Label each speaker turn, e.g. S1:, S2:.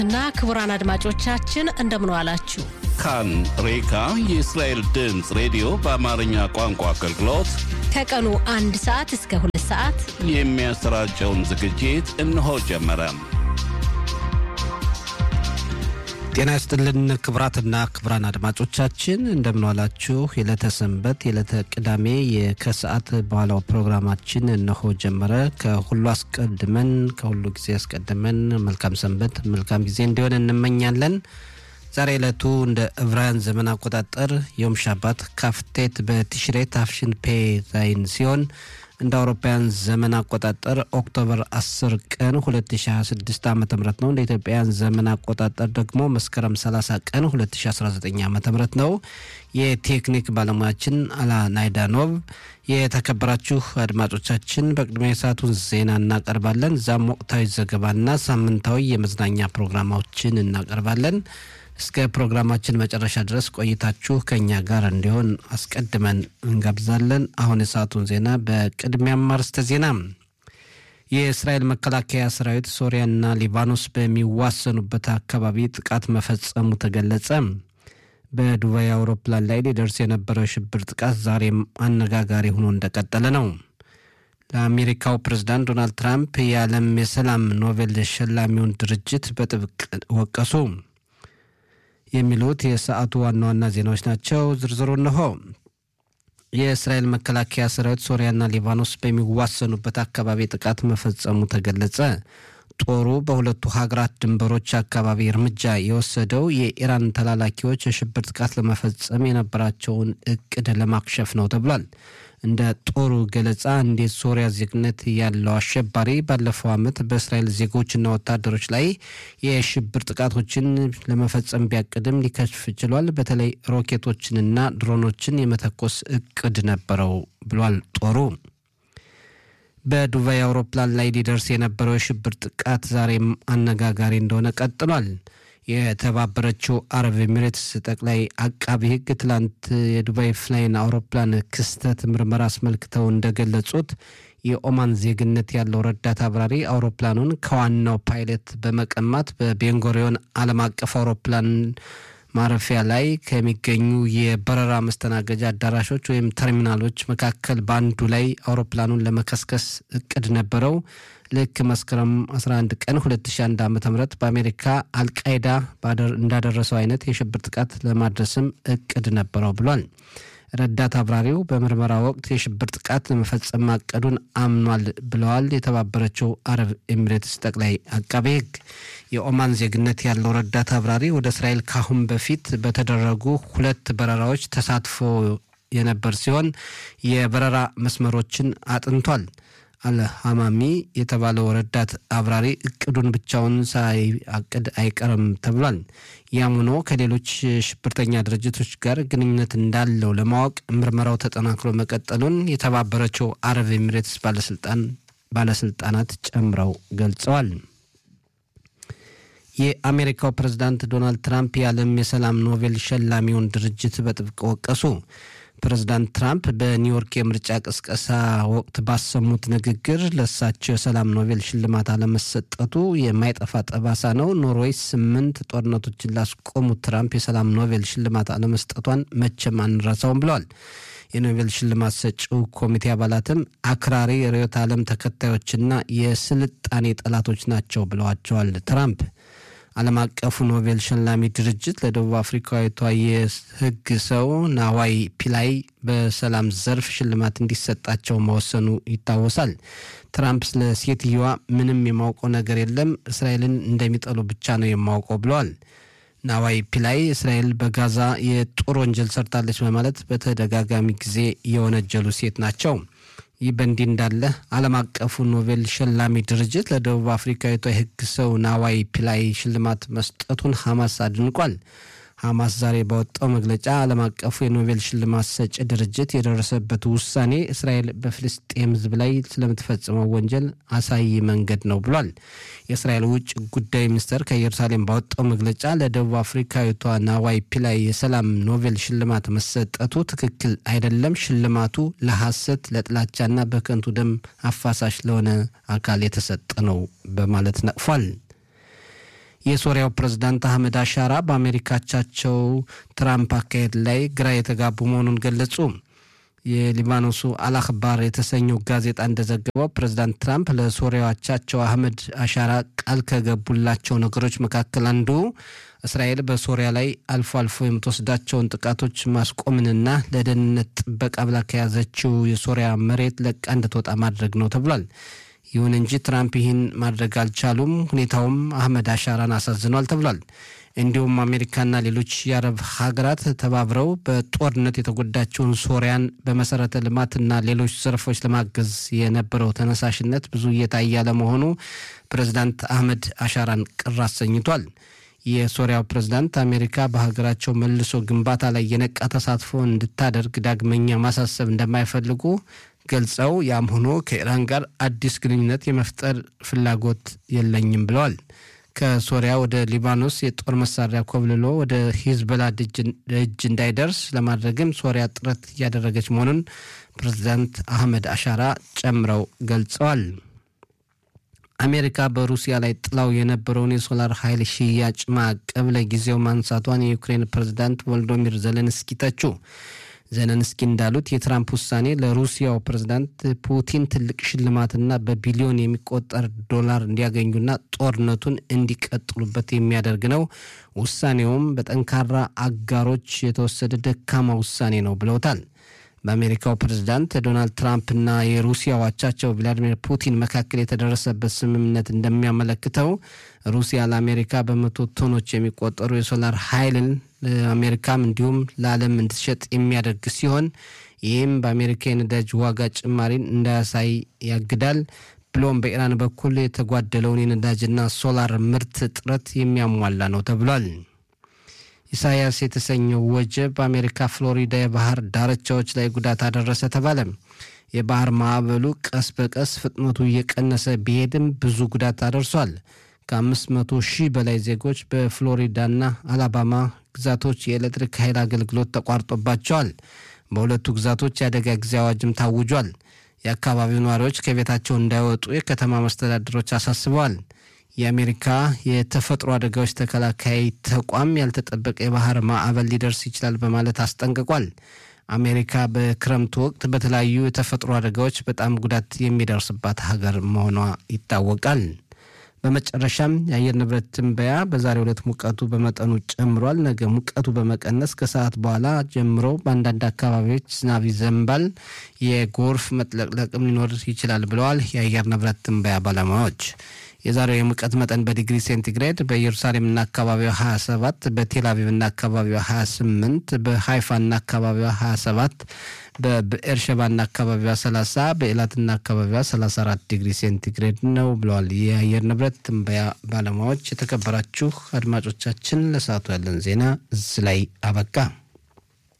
S1: እና ክቡራን አድማጮቻችን እንደምን ዋላችሁ።
S2: ካን ሬካ የእስራኤል ድምፅ ሬዲዮ በአማርኛ ቋንቋ አገልግሎት
S1: ከቀኑ አንድ ሰዓት እስከ ሁለት ሰዓት
S2: የሚያሰራጨውን ዝግጅት እነሆ ጀመረ።
S3: ጤና ይስጥልን ክቡራትና ክቡራን አድማጮቻችን እንደምንዋላችሁ። የዕለተ ሰንበት የዕለተ ቅዳሜ ከሰዓት በኋላው ፕሮግራማችን እነሆ ጀመረ። ከሁሉ አስቀድመን ከሁሉ ጊዜ አስቀድመን መልካም ሰንበት መልካም ጊዜ እንዲሆን እንመኛለን። ዛሬ ዕለቱ እንደ ዕብራውያን ዘመን አቆጣጠር ዮም ሻባት ካፍቴት በቲሽሬ ታፍሽን ፔ ዛይን ሲሆን እንደ አውሮፓውያን ዘመን አቆጣጠር ኦክቶበር 10 ቀን 2026 ዓ ም ነው። እንደ ኢትዮጵያውያን ዘመን አቆጣጠር ደግሞ መስከረም 30 ቀን 2019 ዓ ም ነው። የቴክኒክ ባለሙያችን አላ ናይዳኖቭ። የተከበራችሁ አድማጮቻችን በቅድሚያ የሰዓቱን ዜና እናቀርባለን። እዛም ወቅታዊ ዘገባና ሳምንታዊ የመዝናኛ ፕሮግራማዎችን እናቀርባለን። እስከ ፕሮግራማችን መጨረሻ ድረስ ቆይታችሁ ከእኛ ጋር እንዲሆን አስቀድመን እንጋብዛለን። አሁን የሰዓቱን ዜና በቅድሚያም አርዕስተ ዜና። የእስራኤል መከላከያ ሰራዊት ሶሪያና ሊባኖስ በሚዋሰኑበት አካባቢ ጥቃት መፈጸሙ ተገለጸ። በዱባይ አውሮፕላን ላይ ሊደርስ የነበረው የሽብር ጥቃት ዛሬም አነጋጋሪ ሆኖ እንደቀጠለ ነው። ለአሜሪካው ፕሬዝዳንት ዶናልድ ትራምፕ የዓለም የሰላም ኖቤል ሸላሚውን ድርጅት በጥብቅ ወቀሱ። የሚሉት የሰዓቱ ዋና ዋና ዜናዎች ናቸው። ዝርዝሩ እነሆ። የእስራኤል መከላከያ ሰራዊት ሶሪያና ሊባኖስ በሚዋሰኑበት አካባቢ ጥቃት መፈጸሙ ተገለጸ። ጦሩ በሁለቱ ሀገራት ድንበሮች አካባቢ እርምጃ የወሰደው የኢራን ተላላኪዎች የሽብር ጥቃት ለመፈጸም የነበራቸውን እቅድ ለማክሸፍ ነው ተብሏል። እንደ ጦሩ ገለጻ እንዴት ሶሪያ ዜግነት ያለው አሸባሪ ባለፈው ዓመት በእስራኤል ዜጎችና ወታደሮች ላይ የሽብር ጥቃቶችን ለመፈጸም ቢያቅድም ሊከሽፍ ችሏል። በተለይ ሮኬቶችንና ድሮኖችን የመተኮስ እቅድ ነበረው ብሏል ጦሩ። በዱባይ አውሮፕላን ላይ ሊደርስ የነበረው የሽብር ጥቃት ዛሬም አነጋጋሪ እንደሆነ ቀጥሏል። የተባበረችው አረብ ኤሚሬትስ ጠቅላይ አቃቢ ሕግ ትላንት የዱባይ ፍላይን አውሮፕላን ክስተት ምርመራ አስመልክተው እንደገለጹት የኦማን ዜግነት ያለው ረዳት አብራሪ አውሮፕላኑን ከዋናው ፓይለት በመቀማት በቤንጎሪዮን ዓለም አቀፍ አውሮፕላን ማረፊያ ላይ ከሚገኙ የበረራ መስተናገጃ አዳራሾች ወይም ተርሚናሎች መካከል በአንዱ ላይ አውሮፕላኑን ለመከስከስ እቅድ ነበረው። ልክ መስከረም 11 ቀን 2001 ዓ ም በአሜሪካ አልቃይዳ እንዳደረሰው አይነት የሽብር ጥቃት ለማድረስም እቅድ ነበረው ብሏል። ረዳት አብራሪው በምርመራ ወቅት የሽብር ጥቃት ለመፈጸም ማቀዱን አምኗል ብለዋል የተባበረችው አረብ ኤሚሬትስ ጠቅላይ አቃቤ ሕግ። የኦማን ዜግነት ያለው ረዳት አብራሪ ወደ እስራኤል ካሁን በፊት በተደረጉ ሁለት በረራዎች ተሳትፎ የነበር ሲሆን የበረራ መስመሮችን አጥንቷል። አልሃማሚ የተባለው ረዳት አብራሪ እቅዱን ብቻውን ሳያቅድ አይቀርም ተብሏል። ያም ሆኖ ከሌሎች ሽብርተኛ ድርጅቶች ጋር ግንኙነት እንዳለው ለማወቅ ምርመራው ተጠናክሮ መቀጠሉን የተባበረችው አረብ ኤሚሬትስ ባለስልጣናት ጨምረው ገልጸዋል። የአሜሪካው ፕሬዝዳንት ዶናልድ ትራምፕ የዓለም የሰላም ኖቤል ሸላሚውን ድርጅት በጥብቅ ወቀሱ። ፕሬዝዳንት ትራምፕ በኒውዮርክ የምርጫ ቅስቀሳ ወቅት ባሰሙት ንግግር ለእሳቸው የሰላም ኖቤል ሽልማት አለመሰጠቱ የማይጠፋ ጠባሳ ነው። ኖርዌይ ስምንት ጦርነቶችን ላስቆሙት ትራምፕ የሰላም ኖቤል ሽልማት አለመስጠቷን መቼም አንረሳውም ብለዋል። የኖቤል ሽልማት ሰጪው ኮሚቴ አባላትም አክራሪ ርዕዮተ ዓለም ተከታዮችና የስልጣኔ ጠላቶች ናቸው ብለዋቸዋል ትራምፕ ዓለም አቀፉ ኖቤል ሸላሚ ድርጅት ለደቡብ አፍሪካዊቷ የሕግ ሰው ናዋይ ፒላይ በሰላም ዘርፍ ሽልማት እንዲሰጣቸው መወሰኑ ይታወሳል። ትራምፕ ስለ ሴትየዋ ምንም የማውቀው ነገር የለም፣ እስራኤልን እንደሚጠሉ ብቻ ነው የማውቀው ብለዋል። ናዋይ ፒላይ እስራኤል በጋዛ የጦር ወንጀል ሰርታለች በማለት በተደጋጋሚ ጊዜ የወነጀሉ ሴት ናቸው። ይህ በእንዲህ እንዳለ ዓለም አቀፉ ኖቤል ሸላሚ ድርጅት ለደቡብ አፍሪካዊቷ የሕግ ሰው ናዋይ ፒላይ ሽልማት መስጠቱን ሐማስ አድንቋል። ሐማስ ዛሬ ባወጣው መግለጫ ዓለም አቀፉ የኖቤል ሽልማት ሰጪ ድርጅት የደረሰበት ውሳኔ እስራኤል በፍልስጤም ሕዝብ ላይ ስለምትፈጽመው ወንጀል አሳይ መንገድ ነው ብሏል። የእስራኤል ውጭ ጉዳይ ሚኒስቴር ከኢየሩሳሌም ባወጣው መግለጫ ለደቡብ አፍሪካዊቷ ናዋይ ፒላይ የሰላም ኖቤል ሽልማት መሰጠቱ ትክክል አይደለም፣ ሽልማቱ ለሐሰት ለጥላቻና በከንቱ ደም አፋሳሽ ለሆነ አካል የተሰጠ ነው በማለት ነቅፏል። የሶሪያው ፕሬዝዳንት አህመድ አሻራ በአሜሪካቻቸው ትራምፕ አካሄድ ላይ ግራ የተጋቡ መሆኑን ገለጹ። የሊባኖሱ አልአክባር የተሰኘው ጋዜጣ እንደዘገበው ፕሬዝዳንት ትራምፕ ለሶሪያው አቻቸው አህመድ አሻራ ቃል ከገቡላቸው ነገሮች መካከል አንዱ እስራኤል በሶሪያ ላይ አልፎ አልፎ የምትወስዳቸውን ጥቃቶች ማስቆምንና ለደህንነት ጥበቃ ብላ ከያዘችው የሶሪያ መሬት ለቃ እንድትወጣ ማድረግ ነው ተብሏል። ይሁን እንጂ ትራምፕ ይህን ማድረግ አልቻሉም። ሁኔታውም አህመድ አሻራን አሳዝኗል ተብሏል። እንዲሁም አሜሪካና ሌሎች የአረብ ሀገራት ተባብረው በጦርነት የተጎዳቸውን ሶሪያን በመሰረተ ልማትና ሌሎች ዘርፎች ለማገዝ የነበረው ተነሳሽነት ብዙ እየታየ ያለመሆኑ ፕሬዝዳንት አህመድ አሻራን ቅር አሰኝቷል። የሶሪያው ፕሬዝዳንት አሜሪካ በሀገራቸው መልሶ ግንባታ ላይ የነቃ ተሳትፎ እንድታደርግ ዳግመኛ ማሳሰብ እንደማይፈልጉ ገልጸው ያም ሆኖ ከኢራን ጋር አዲስ ግንኙነት የመፍጠር ፍላጎት የለኝም ብለዋል። ከሶሪያ ወደ ሊባኖስ የጦር መሳሪያ ኮብልሎ ወደ ሂዝቦላ እጅ እንዳይደርስ ለማድረግም ሶሪያ ጥረት እያደረገች መሆኑን ፕሬዝዳንት አህመድ አሻራ ጨምረው ገልጸዋል። አሜሪካ በሩሲያ ላይ ጥላው የነበረውን የሶላር ኃይል ሽያጭ ማዕቀብ ለጊዜው ማንሳቷን የዩክሬን ፕሬዝዳንት ቮልዶሚር ዘለንስኪ ተቹ። ዘለንስኪ እንዳሉት የትራምፕ ውሳኔ ለሩሲያው ፕሬዝዳንት ፑቲን ትልቅ ሽልማትና በቢሊዮን የሚቆጠር ዶላር እንዲያገኙና ጦርነቱን እንዲቀጥሉበት የሚያደርግ ነው። ውሳኔውም በጠንካራ አጋሮች የተወሰደ ደካማ ውሳኔ ነው ብለውታል። በአሜሪካው ፕሬዝዳንት ዶናልድ ትራምፕና የሩሲያ አቻቸው ቭላዲሚር ፑቲን መካከል የተደረሰበት ስምምነት እንደሚያመለክተው ሩሲያ ለአሜሪካ በመቶ ቶኖች የሚቆጠሩ የሶላር ኃይልን ለአሜሪካም እንዲሁም ለዓለም እንድትሸጥ የሚያደርግ ሲሆን ይህም በአሜሪካ የነዳጅ ዋጋ ጭማሪን እንዳያሳይ ያግዳል። ብሎም በኢራን በኩል የተጓደለውን የነዳጅና ሶላር ምርት እጥረት የሚያሟላ ነው ተብሏል። ኢሳያስ የተሰኘው ወጀብ በአሜሪካ ፍሎሪዳ የባህር ዳርቻዎች ላይ ጉዳት አደረሰ ተባለ። የባህር ማዕበሉ ቀስ በቀስ ፍጥነቱ እየቀነሰ ቢሄድም ብዙ ጉዳት አደርሷል። ከአምስት መቶ ሺህ በላይ ዜጎች በፍሎሪዳና አላባማ ግዛቶች የኤሌክትሪክ ኃይል አገልግሎት ተቋርጦባቸዋል። በሁለቱ ግዛቶች የአደጋ ጊዜ አዋጅም ታውጇል። የአካባቢው ነዋሪዎች ከቤታቸው እንዳይወጡ የከተማ መስተዳድሮች አሳስበዋል። የአሜሪካ የተፈጥሮ አደጋዎች ተከላካይ ተቋም ያልተጠበቀ የባህር ማዕበል ሊደርስ ይችላል በማለት አስጠንቅቋል። አሜሪካ በክረምቱ ወቅት በተለያዩ የተፈጥሮ አደጋዎች በጣም ጉዳት የሚደርስባት ሀገር መሆኗ ይታወቃል። በመጨረሻም የአየር ንብረት ትንበያ በዛሬው ዕለት ሙቀቱ በመጠኑ ጨምሯል። ነገ ሙቀቱ በመቀነስ ከሰዓት በኋላ ጀምሮ በአንዳንድ አካባቢዎች ዝናብ ይዘንባል፣ የጎርፍ መጥለቅለቅም ሊኖር ይችላል ብለዋል የአየር ንብረት ትንበያ ባለሙያዎች። የዛሬው የሙቀት መጠን በዲግሪ ሴንቲግሬድ በኢየሩሳሌምና አካባቢዋ 27፣ በቴል አቪቭና አካባቢዋ 28፣ በሃይፋና አካባቢዋ 27፣ በብኤርሸባና አካባቢዋ 30፣ በኤላትና አካባቢዋ 34 ዲግሪ ሴንቲግሬድ ነው ብለዋል የአየር ንብረት ትንበያ ባለሙያዎች። የተከበራችሁ አድማጮቻችን ለሰዓቱ ያለን ዜና እዚህ ላይ አበቃ።